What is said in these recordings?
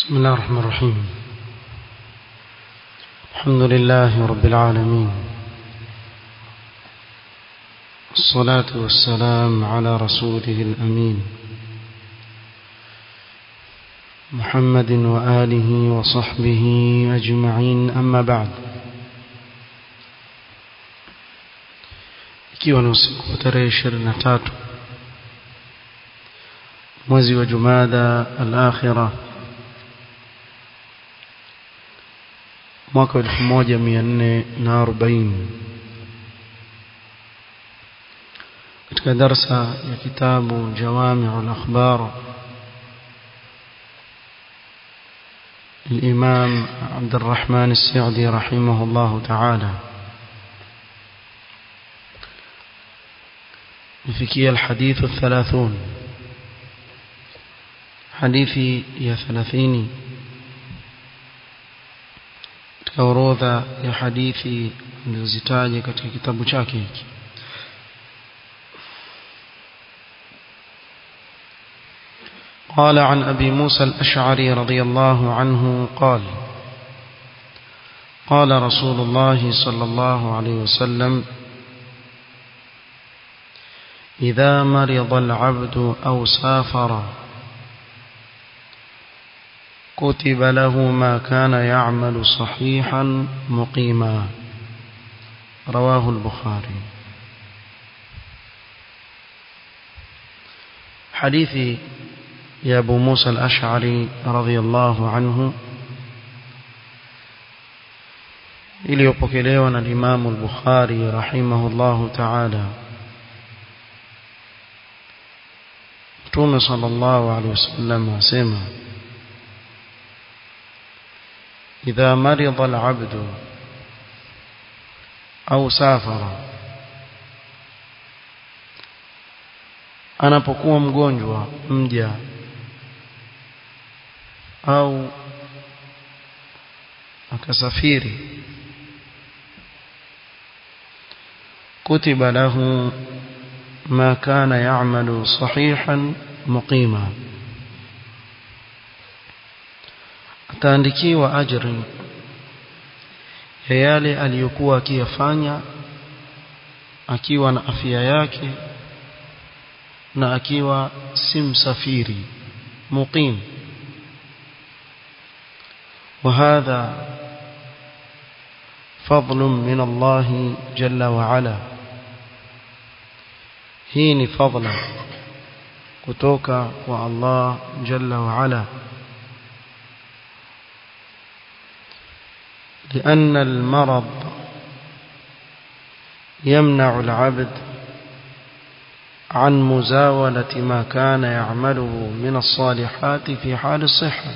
بسم الله الرحمن الرحيم الحمد لله رب العالمين الصلاة والسلام على رسوله الأمين محمد وآله وصحبه أجمعين أما بعد ikiwa ni usiku wa tarehe ishirini na tatu mwezi wa jumada al-akhira mwaka elfu moja mia nne na arobaini katika darsa ya kitabu jawamiu al-akhbar الإمام عبد الرحمن السعدي رحمه الله تعالى نفكي الحديث الثلاثون حديثي يا ثلاثيني katika orodha ya hadithi nilizozitaja katika kitabu chake hiki قال عن أبي موسى الأشعري رضي الله عنه قال قال رسول الله صلى الله عليه وسلم إذا مرض العبد أو سافر كتب له ما كان يعمل صحيحا مقيما رواه البخاري حديث يا أبو موسى الأشعري رضي الله عنه iliyopokelewa na Imam al-Bukhari rahimahullahu ta'ala Mtume sallallahu alaihi wasallam asema إذا مرض العبد أو سافر anapokuwa mgonjwa mja au akasafiri kutiba lahu ma kana ya'malu sahihan muqima ataandikiwa ajri ya yale aliyokuwa akiyafanya akiwa na afya yake na akiwa si msafiri muqim وهذا فضل من الله جل وعلا هي فضل kutoka kwa Allah jalla wa ala لأن المرض يمنع العبد عن مزاولة ما كان يعمله من الصالحات في حال الصحة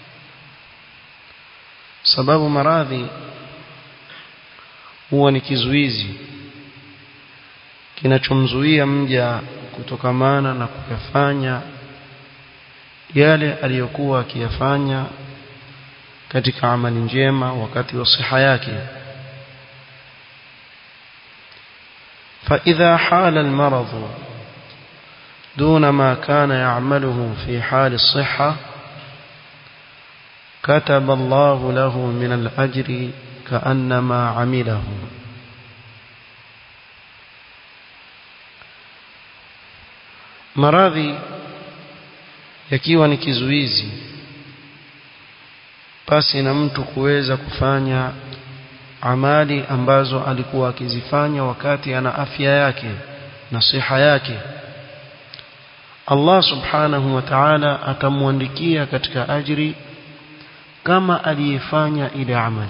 سبب مراضي huwa ni kizuizi kinachomzuia mja kutokamana na kuyafanya yale aliyokuwa akiyafanya katika amali njema wakati wa siha yake فإذا حال المرض دون ما كان يعمله في حال الصحة كتب الله له من الأجر كأنما عمله maradhi yakiwa ni kizuizi basi na mtu kuweza kufanya amali ambazo alikuwa akizifanya wakati ana afya yake na siha yake Allah subhanahu wa ta'ala atamwandikia katika ajri kama aliyefanya ile amali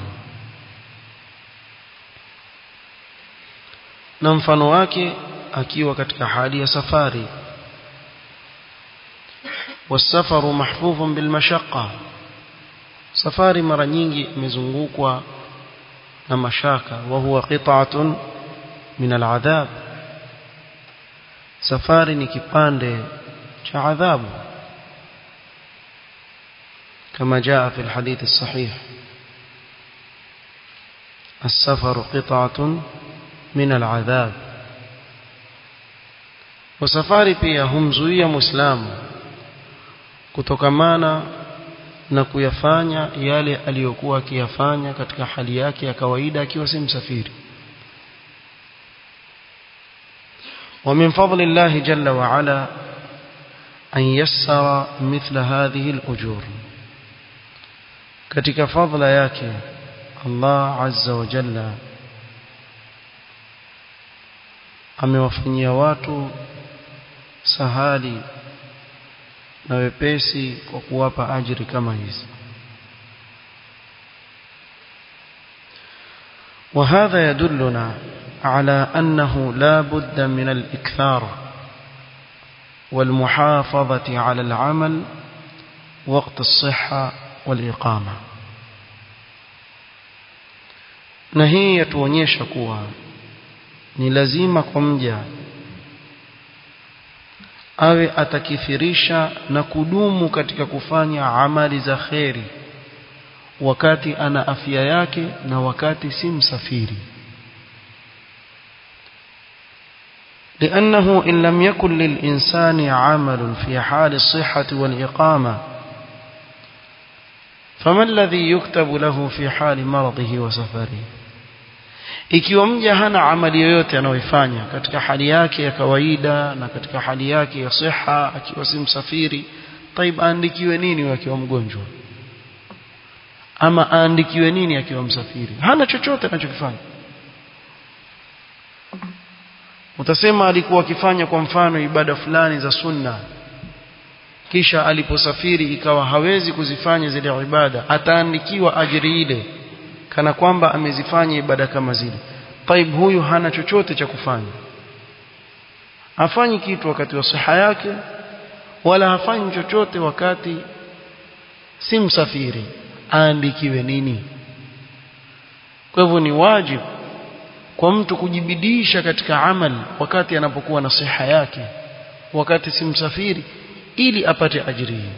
na mfano wake akiwa katika hali ya safari والسفر محفوف بالمشقة safari mara nyingi imezungukwa na mashaka wa huwa qit'atun min al'adhab safari ni kipande cha adhabu kama jaa fi alhadith as-sahih السفر قطعة من العذاب وسفاري pia humzuia muislamu kutokamana na kuyafanya yale aliyokuwa akiyafanya katika hali yake ya kawaida akiwa si msafiri ومن فضل الله جل وعلا أن يسر مثل هذه الأجور katika fadhila yake Allah azza wa jalla amewafanyia watu sahali na wepesi kwa kuwapa ajiri kama hizi وهذا يدلنا على أنه لا بد من الإكثار والمحافظة على العمل وقت الصحة والإقامة na hii yatuonyesha kuwa ni lazima kwa mja awe atakithirisha na kudumu katika kufanya amali za kheri wakati ana afya yake na wakati si msafiri لأنه إن لم يكن للإنسان عمل في حال الصحة والإقامة فما الذي يكتب له في حال مرضه وسفره ikiwa mja hana amali yoyote anayoifanya katika hali yake ya kawaida na katika hali yake ya siha akiwa si msafiri taib aandikiwe nini akiwa mgonjwa ama aandikiwe nini akiwa msafiri hana chochote anachokifanya utasema alikuwa akifanya kwa mfano ibada fulani za sunna kisha aliposafiri ikawa hawezi kuzifanya zile ibada ataandikiwa ajiri ile kana kwamba amezifanya ibada kama zile taib huyu hana chochote cha kufanya hafanyi kitu wakati wa siha yake wala hafanyi chochote wakati si msafiri aandikiwe nini kwa hivyo ni wajibu kwa mtu kujibidisha katika amal wakati anapokuwa na siha yake wakati si msafiri ili apate ajiri hii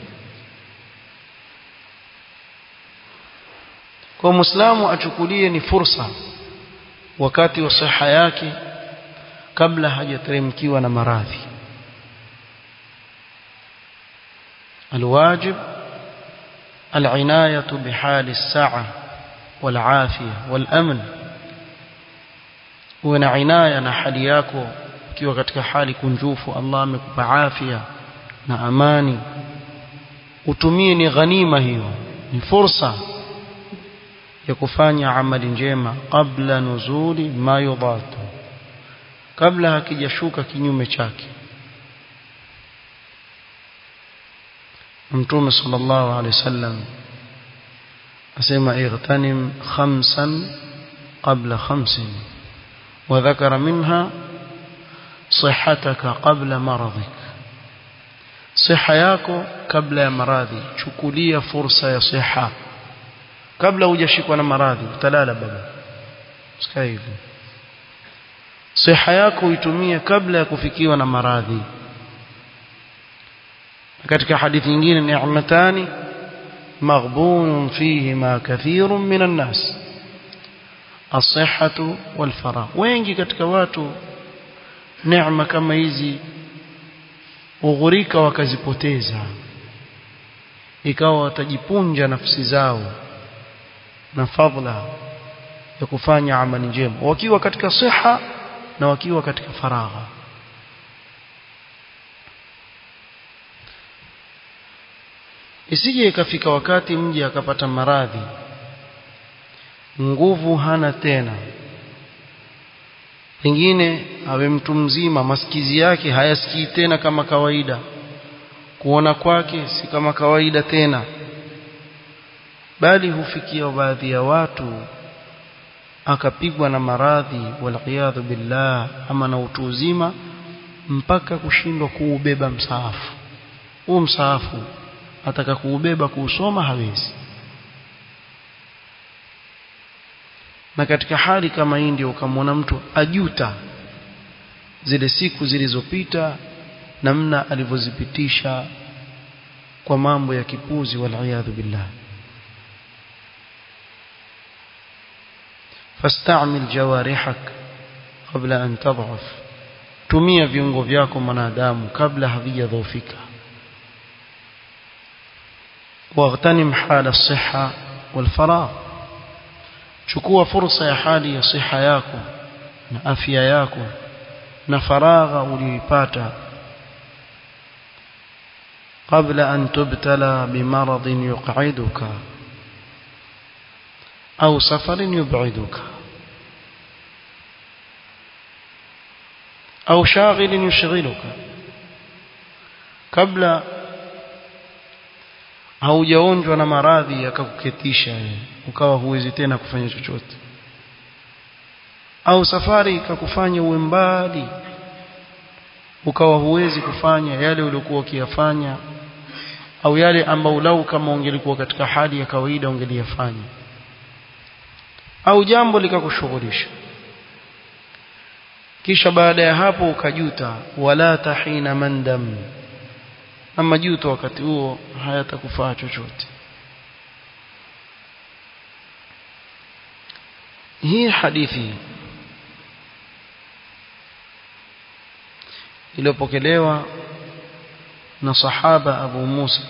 kwa muislamu achukulie ni fursa wakati wa siha yake kabla hajateremkiwa na maradhi الواجب العناية بحال الساعة والعافية والأمن uwe na inaya na hali yako ukiwa katika hali kunjufu Allah amekupa afya na amani utumie ni ghanima hiyo ni fursa ya kufanya amali njema kabla nuzuli ma yudatu kabla hakijashuka kinyume chake mtume sallallahu alaihi wasallam asema igtanim khamsan qabla khamsin وذكر منها صحتك قبل مرضك صحة yako kabla ya maradhi chukulia fursa ya siha kabla hujashikwa na maradhi utalala baba sikia hivyo siha yako uitumie kabla ya kufikiwa na maradhi katika hadithi nyingine ni'matani maghbunun fihima kathirun minan nas الصحة والفراغ wengi katika watu neema kama hizi ughurika wakazipoteza ikawa watajipunja nafsi zao na fadhila ya kufanya amali njema wakiwa katika siha na wakiwa katika faragha isije ikafika wakati mji akapata maradhi nguvu hana tena pengine awe mtu mzima masikizi yake hayasikii tena kama kawaida kuona kwake si kama kawaida tena bali hufikia baadhi ya watu akapigwa na maradhi waliyadhu billah ama na utu uzima mpaka kushindwa kuubeba msaafu huu msaafu ataka kuubeba kuusoma hawezi na katika hali kama hii ndio ukamwona mtu ajuta zile siku zilizopita namna alivyozipitisha kwa mambo ya kipuzi waliyadhu billah fastamil jawarihak kabla an tadhaf tumia viungo vyako mwanadamu kabla havijadhoofika واغتنم حال الصحة والفراغ chukua fursa ya hali ya siha yako na afya yako na faragha uliyoipata قبل أن تبتلى بمرض يقعدك أو سفر يبعدك أو شاغل يشغلك قبل haujaonjwa na maradhi yakakuketisha ukawa huwezi tena kufanya chochote au safari ikakufanya uwe mbali ukawa huwezi kufanya yale uliokuwa ukiyafanya au yale ambao lau kama ungelikuwa katika hali ya kawaida ungeliyafanya au jambo likakushughulisha kisha baada ya hapo ukajuta wala tahina mandam na majuto wakati huo hayatakufaa chochote hii hadithi iliyopokelewa na sahaba Abu Musa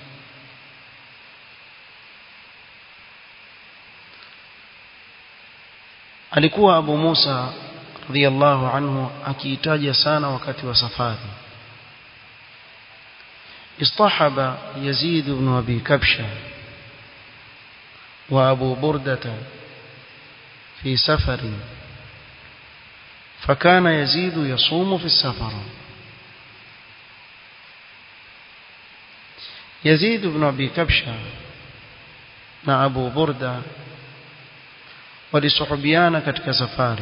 alikuwa Abu Musa radhiallahu anhu akiitaja sana wakati wa safari اصطحب يزيد بن أبي كبشة وأبو بردة في سفر فكان يزيد يصوم في السفر يزيد بن أبي كبشة مع أبو بردة walisuhubiana katika safari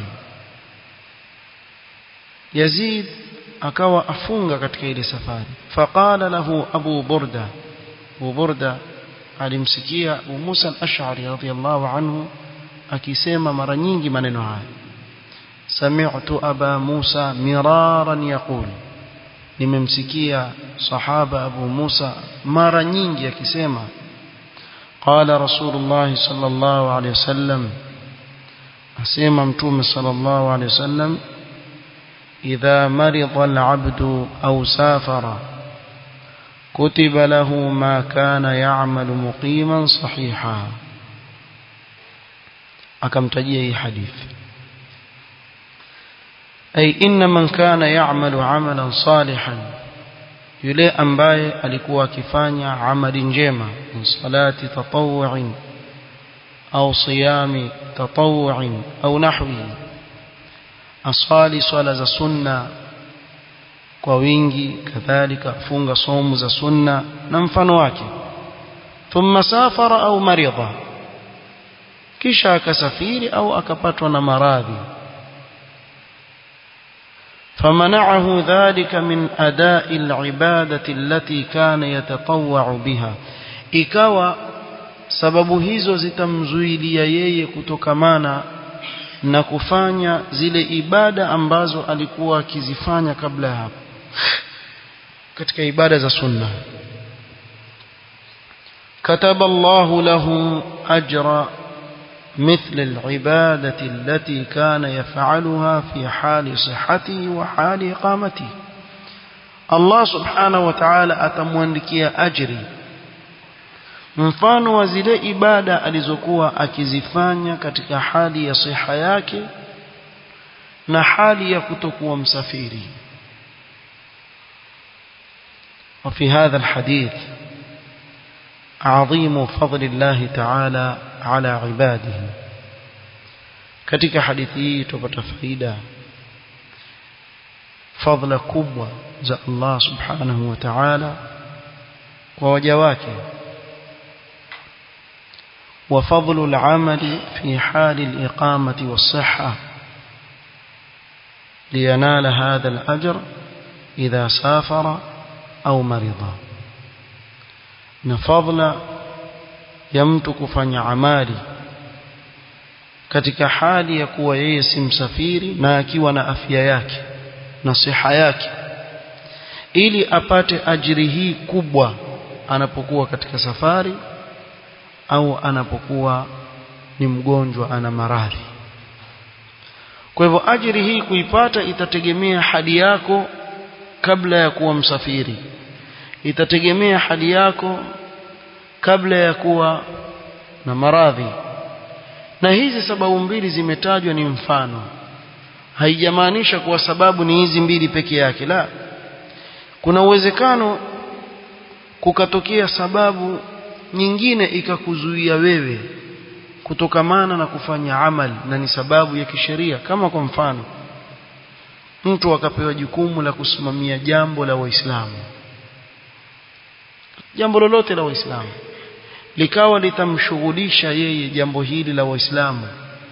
Yazid akawa afunga katika ile safari faqala lahu Abu Burda Abu Burda alimsikia Abu Musa al-Ash'ari radhiyallahu anhu akisema mara nyingi maneno haya sami'tu Aba Musa miraran yaqul nimemsikia sahaba Abu Musa mara nyingi akisema qala Rasulullah sallallahu alayhi wasallam asema mtume sallallahu alayhi wasallam إذا مرض العبد أو سافر كتب له ما كان يعمل مقيما صحيحا أكمتجيه أي حديث أي إن من كان يعمل عملا صالحا yule ambaye alikuwa akifanya amali njema min salati tatawu'in au siyami tatawu'in au nahwihi aswali swala za sunna kwa wingi kadhalika funga somu za sunna na mfano wake thumma safara au maridha kisha akasafiri au akapatwa na maradhi فمنعه ذلك من أداء العبادة التي كان يتطوع بها ikawa sababu hizo zitamzuilia yeye kutokamana na kufanya zile ibada ambazo alikuwa akizifanya kabla ya hapo katika ibada za sunna كتب الله له أجر مثل العبادة التي كان يفعلها في حال صحته وحال إقامته الله سبحانه وتعالى أتموانdikia أجري mfano wa zile ibada alizokuwa akizifanya katika hali ya siha yake na hali ya kutokuwa msafiri وفي هذا الحديث عظيم فضل الله تعالى على عباده katika hadithi hii tupata faida fadhila kubwa za Allah subhanahu wa ta'ala kwa waja wake وفضل العمل في حال الإقامة والصحة لينال هذا الأجر إذا سافر أو مرض نفضل يمتك فني عمالي katika hali ya kuwa yeye si msafiri na akiwa na afya yake na siha yake ili apate ajiri hii kubwa anapokuwa katika safari au anapokuwa ni mgonjwa ana maradhi kwa hivyo ajiri hii kuipata itategemea hali yako kabla ya kuwa msafiri itategemea hali yako kabla ya kuwa na maradhi na hizi sababu mbili zimetajwa ni mfano haijamaanisha kuwa sababu ni hizi mbili peke yake la kuna uwezekano kukatokea sababu nyingine ikakuzuia wewe kutokamana na kufanya amal na ni sababu ya kisheria kama kwa mfano mtu akapewa jukumu la kusimamia jambo la waislamu jambo lolote la waislamu likawa litamshughulisha yeye jambo hili la waislamu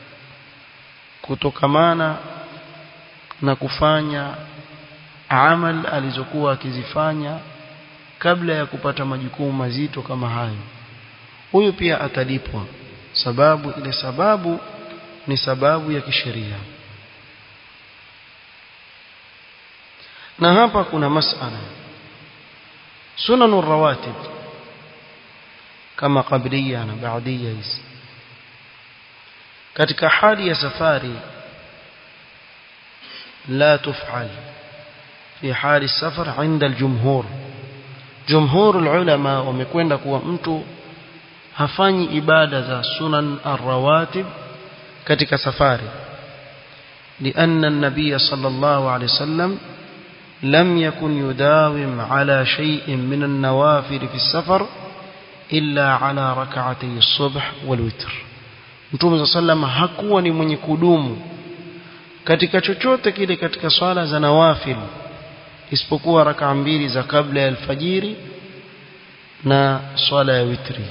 kutokamana na kufanya amal alizokuwa akizifanya kabla ya kupata majukumu mazito kama hayo huyu pia atalipwa sababu ile sababu ni sababu ya kisheria na hapa kuna masala sunanu rawatib kama qabliya na baadia hizi katika hali ya safari لا تفعل في حال السفر عند الجمهور جمهور العلماء wamekwenda kuwa mtu hafanyi ibada za sunan arrawatib katika safari لأن النبي صلى الله عليه وسلم لم يكن يداوم على شيء من النوافل في السفر إلا على ركعتي الصبح والوتر Mtume صلى الله عليه وسلم hakuwa ni mwenye kudumu katika chochote kile katika swala za nawafil isipokuwa raka mbili za kabla ya alfajiri na swala ya witri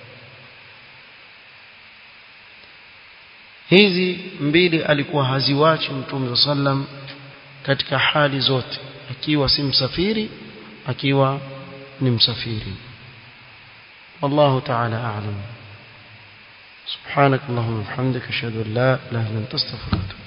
hizi mbili alikuwa haziwachi mtume sallam katika hali zote akiwa si msafiri akiwa ni msafiri والله تعالى أعلم سبحانك اللهم وبحمدك أشهد أن لا إله إلا أنت أستغفرك